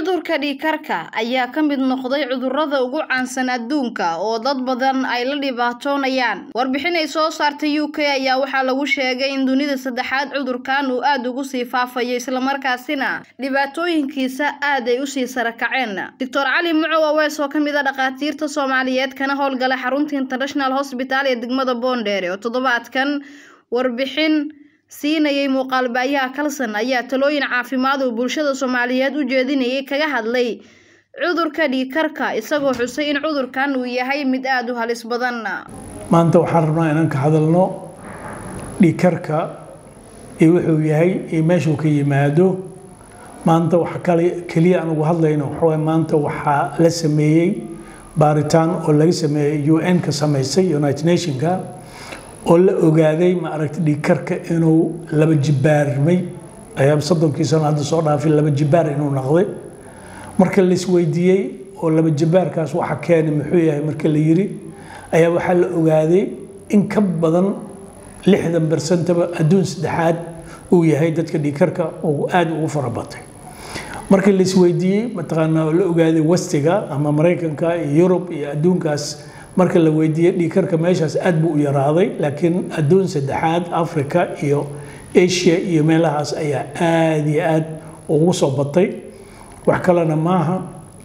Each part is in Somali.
Cudurka dhiigkarka ayaa ka mid noqday cudurrada ugu caansan adduunka oo dad badan ay la dhibaatoonayaan. Warbixin ay soo saartay UK ayaa waxaa lagu sheegay in dunida saddexaad cudurkan uu aad ugu sii faafayo islamarkaasina dhibaatooyinkiisa aad ay usii sare kaceen. Dr Cali Mucow Awees oo ka mid ah dhakhaatiirta Soomaaliyeed kana howlgala xarunta International Hospital ee degmada Boondere oo toddobaadkan warbixin siinayay muuqaalbaayaha Kalson ayaa talooyin caafimaad oo bulshada Soomaaliyeed u jeedinayay kaga hadlay cudurka dhiigkarka isagoo xusay in cudurkan uu yahay mid aad u halis badan. maanta waxaan rabnaa inaan ka hadalno dhiigkarka iyo wuxuu yahay iyo meeshuu ka yimaado maanta waxa kale keliya aan ugu hadlayno waxa waaye maanta waxaa la sameeyey baaritaan oo laga sameeyey UN ka samaysay United Nationka oo la ogaaday ma aragti dhiigkarka inuu laba jibaarmay ayaa soddonkii sano hadda soo dhaafay laba jibaar inuu noqday marka la isweydiiyey oo laba jibaarkaas waxa keenay muxuu yahay marka la yiri ayaa waxaa la ogaaday in ka badan lixdan bersentaba adduun saddexaad uu yahay dadka dhiigkarka uu aada ugu farabatay marka la isweydiiyey mataqaanaa la ogaaday westiga ama maraykanka iyo yurub iyo adduunkaas marka la weydiiyey dhiigkarka meeshaas aad buu u yaraaday laakiin adduun saddexaad africa iyo asia iyo meelahaas ayaa aada iyo aad ugu soo batay wax kalena maaha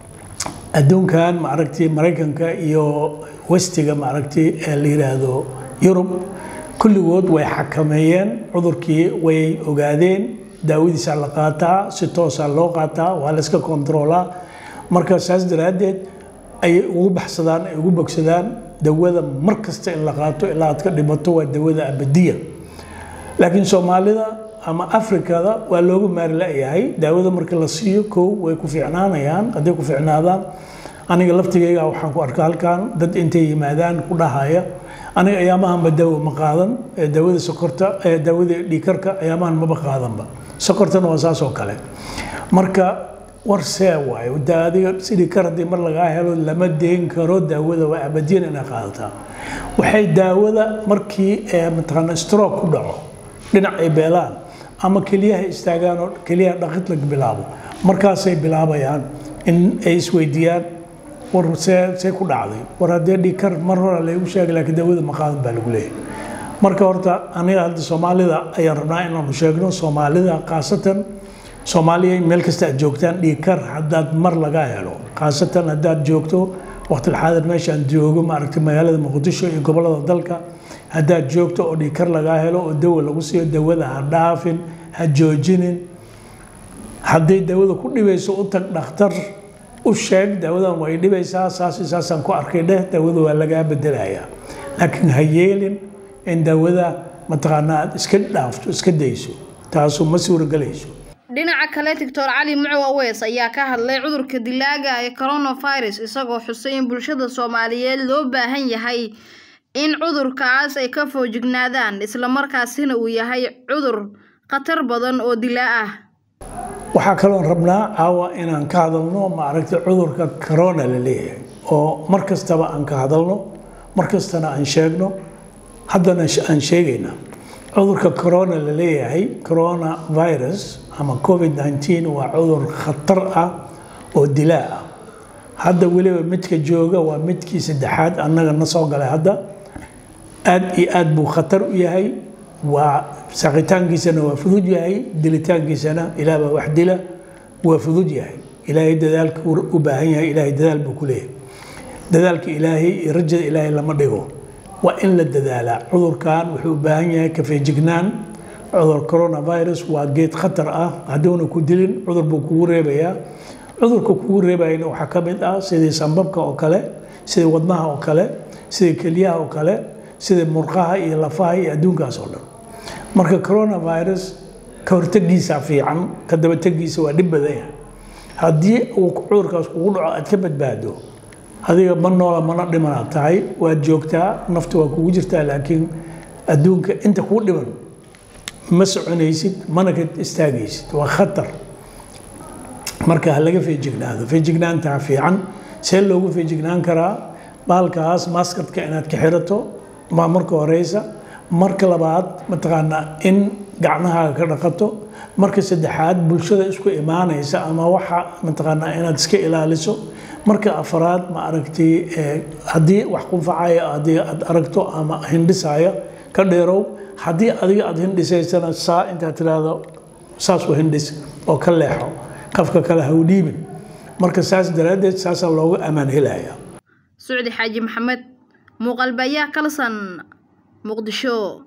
adduunkan maaragtay maraykanka iyo westiga maaragtay ee la yiraahdo yurub kulligood way xakameeyeen cudurkii way ogaadeen daawadiisa la qaataa si toosa loo qaataa waa la iska kontroolaa marka saas daraaddeed ayay ugu baxsadaan ay ugu bogsadaan dawada mar kasta in la qaato ilaa aad ka dhimato waa dawada abadiya laakiin soomaalida ama afrikada waa loogu maari la-yahay daawada marka la siiyo kow way ku fiicnaanayaan hadday ku fiicnaadaan aniga laftigayga waxaan ku arka halkan dad intay yimaadaan ku dhahaya aniga ayaamahanba daawo ma qaadan daawada sokorta daawada dhiikarka ayaamahan maba qaadanba sokortana waa saas oo kale marka war see waayo adiga sidii kar haddii mar lagaa helo lama deyn karo daawada waa abadiyan inay qaadataa waxay daawada markii mataqaana stroke ku dhaco dhinac ay beelaan ama keliyaha istaagaan oo keliyaha dhaqid la bilaabo markaasay bilaabayaan in ay isweydiiyaan war see see ku dhacday war haddee dhikar mar hore laygu sheegay laakiin daawada ma qaadan baa lagu leeyahay marka horta aniga hadda soomaalida ayaan rabnaa inaanu sheegno soomaalida khaasatan soomaaliya meel kasta aad joogtaan dhiigkar haddaad mar laga helo khaasatan haddaad joogto waqtilxaadir meeshaan joogo maaragtay magaalada muqdisho iyo gobollada dalka haddaad joogto oo dhiigkar lagaa helo oo dawa lagu siiyo dawada ha dhaafin ha joojinin hadday dawada ku dhibayso u tag dhakhtar u sheeg dawadan way dhibaysaa saas saasaan ku arkay dheh dawada waa lagaa bedelayaa laakiin ha yeelin in dawada mataqaanaa aad iska dhaafto iska dayso taasu ma suuragelayso dhinaca kale doctor cali mucow awees ayaa ka hadlay cudurka dilaaga ee coronavirus isagoo xusay in bulshada soomaaliyeed loo baahan yahay in cudurkaas ay ka foojignaadaan islamarkaasina uu yahay cudur khatar badan oo dilaa ah waxaa kaloon rabnaa caawa inaan ka hadalno maaragtay cudurka corona la leeyahay oo mar kastaba aan ka hadalno mar kastana aan sheegno haddana aan sheegaynaa cudurka corona la leeyahay corona virus ama covid 19 waa cudur khatar ah oo dilaa ah hadda weliba midka jooga waa midkii saddexaad annaga na soo galay hadda aad iyo aad buu khatar u yahay waa saqitaankiisana waa fudud yahay dilitaankiisana ilaah baa wax dila waa fudud yahay ilaahay dadaalka u baahan yahay ilaahay dadaal buu ku leeyahay dadaalka ilaahay iyo rajada ilaahay lama dhigo waa in la dadaalaa cudurkan wuxuu u baahan yahay kafeejignaan cudur coronavirus waa geed khatar ah hadduuna ku dilin cudur buu kugu reebayaa cudurka kugu reebayana waxaa ka mid ah sidii sambabka oo kale sidii wadnaha oo kale sidii kelyaha oo kale sidii murqaha iyo lafaha iyo adduunkaas oo dhan marka coronavirus ka hortegiisa fiican ka dabategiisa waa dhib badan yahay haddii uu cudurkaas kugu dhaco aad ka badbaado adiga ma noola mana dhimanaad tahay waad joogtaa nafta waa kugu jirtaa laakiin adduunka inta kuu dhiman ma soconaysid mana ka istaagaysid waa khatar marka ha laga feejignaado feejignaantaa fiican see loogu feejignaan karaa baalkaas maskadka inaad ka xirato maa marka horeysa marka labaad mataqaanaa in gacmahaaga ka dhaqato marka saddexaad bulshada isku imaanaysa ama waxa mataqaanaa inaad iska ilaaliso marka afraad ma aragtay haddii wax qunfacaya haddii aad aragto ama hindhisaya ka dheerow haddii adiga aad hindhisaysana saa intaad tiraahdo saas u hindhis oo ka leexo qafka kale ha u dhiibin marka saas daraaddeed saasaa looga ammaan helaya sucdi xaaji maxamed muuqaalbayaa kalsan muqdisho